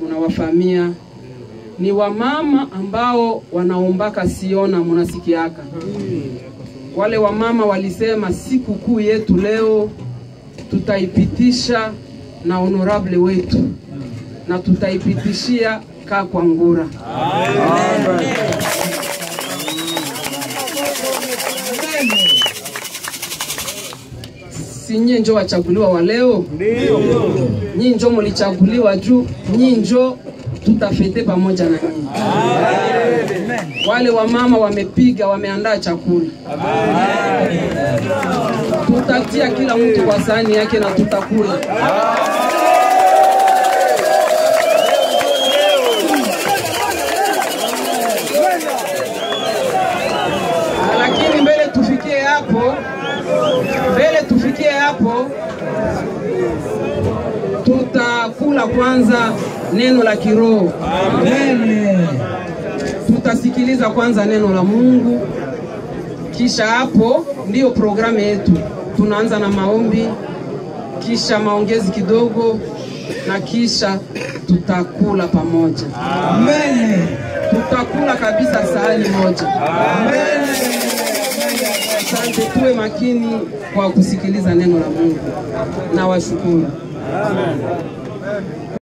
mnawafahamia ni wamama ambao wanaombaka siona, munasikiaka wale wamama walisema siku kuu yetu leo tutaipitisha na honorable wetu na tutaipitishia kaa kwa ngura. Si nyie njo wachaguliwa wa leo? Nyie njo mulichaguliwa juu nyie njo tutafete pamoja na nyinyi. Wale wamama wamepiga, wameandaa chakula, tutatia kila mtu kwa sahani yake na tutakula. Lakini mbele tufikie hapo, mbele tufikie hapo, tutakula kwanza neno la kiroho. Tutasikiliza kwanza neno la Mungu, kisha hapo ndiyo programu yetu. Tunaanza na maombi, kisha maongezi kidogo, na kisha tutakula pamoja. Tutakula kabisa sahani moja. Asante, tuwe makini kwa kusikiliza neno la Mungu. Na washukuru.